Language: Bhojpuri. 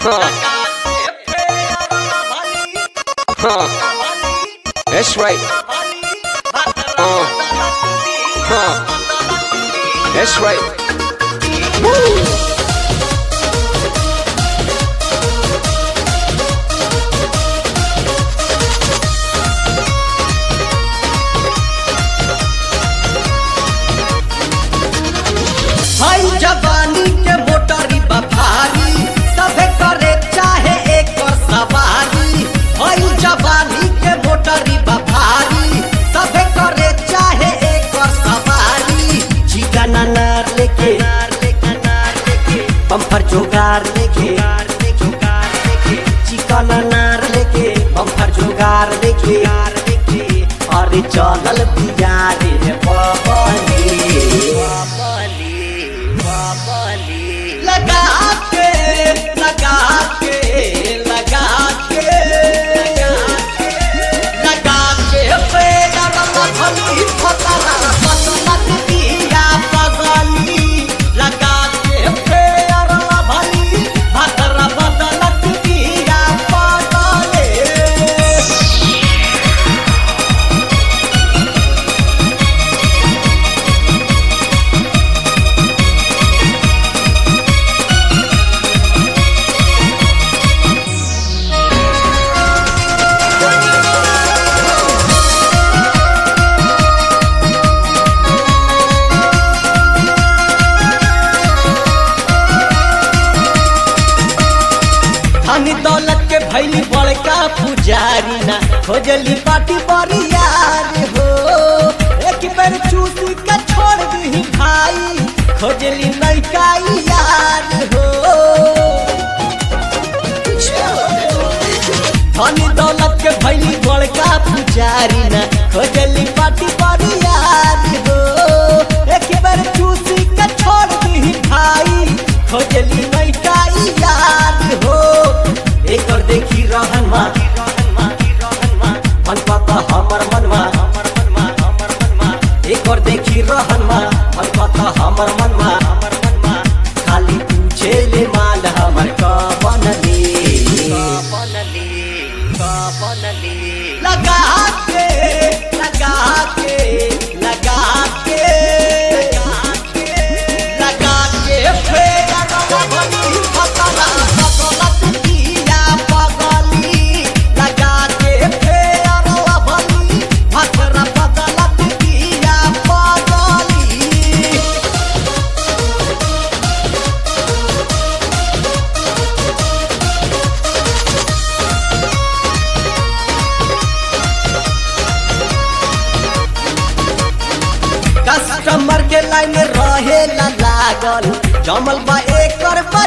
Huh. Huh. That's right. Uh. Huh. That's right. हई जवानी के मोटरी बफारी सभे करे चाहे एक और सवारी हई जवानी के मोटरी बफारी सभे करे चाहे एक और सवारी चिकन अनार लेके बम्पर जोगार लेके चिकन अनार लेके बम्पर जोगार लेके अरे चलल बियारे बबली लगा के लगा के लगा के लगा के पेड़ मथली फतरा बसमत दिया पगली लगा के पेड़ भली भतरा बदलत दिया पगले धनी दौलत के भैली बड़का पुजारी ना खोजली पाटी बड़ी यार हो एक बेर चूस के छोड़ दी भाई खोजली नैका यार हो धनी दौलत के भैली बड़का पुजारी ना खोजली पाटी बड़ी यार हो एक बेर चूस के छोड़ दी भाई खोजली नैका यार हो एक और देखी रहन मा मन पता हमर मनवा एक और देखी रहन मा मन पता हमर मनवा खाली पूछे ले माल हमर कवन लगा के लगा के लगा के लगा के फेर भली फतरा बदलत दिया पगली लगा के फेर भली फतरा बदलत दिया पगली कस्टमर के लाइन रहे ला लागल जमल बा एकर बा